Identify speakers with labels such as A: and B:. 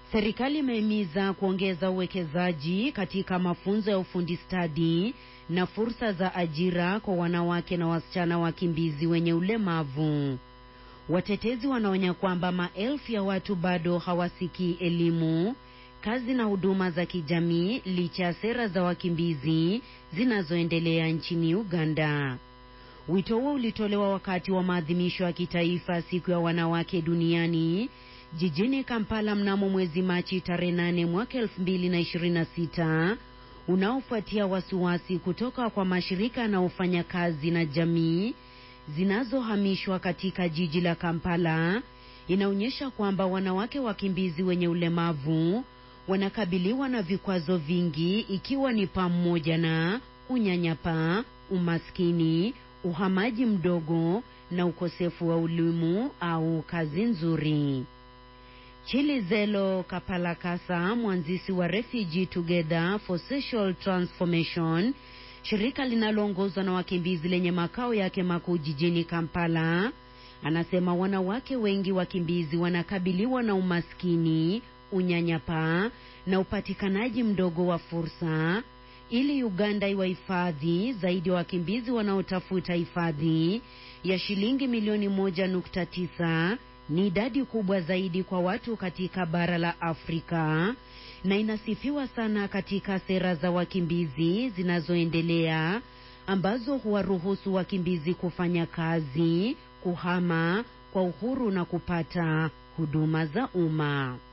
A: Serikali imehimiza kuongeza uwekezaji katika mafunzo ya ufundi stadi na fursa za ajira kwa wanawake na wasichana wakimbizi wenye ulemavu. Watetezi wanaonya kwamba maelfu ya watu bado hawasikii elimu, kazi na huduma za kijamii licha ya sera za wakimbizi zinazoendelea nchini Uganda. Wito huo ulitolewa wakati wa maadhimisho ya kitaifa siku ya wanawake duniani jijini Kampala mnamo mwezi Machi tarehe 8 mwaka 2026 unaofuatia wasiwasi kutoka kwa mashirika yanayofanya kazi na jamii zinazohamishwa katika jiji la Kampala inaonyesha kwamba wanawake wakimbizi wenye ulemavu wanakabiliwa na vikwazo vingi ikiwa ni pamoja na unyanyapaa, umaskini, uhamaji mdogo na ukosefu wa elimu au kazi nzuri. Chilizelo Kapalakasa, mwanzisi wa Refugee Together for Social Transformation, shirika linaloongozwa na wakimbizi lenye makao yake makuu jijini Kampala, anasema wanawake wengi wakimbizi wanakabiliwa na umaskini, unyanyapaa na upatikanaji mdogo wa fursa. Ili Uganda iwahifadhi zaidi ya wakimbizi wanaotafuta hifadhi ya shilingi milioni moja nukta tisa ni idadi kubwa zaidi kwa watu katika bara la Afrika na inasifiwa sana katika sera za wakimbizi zinazoendelea ambazo huwaruhusu wakimbizi kufanya kazi, kuhama kwa uhuru na kupata huduma za umma.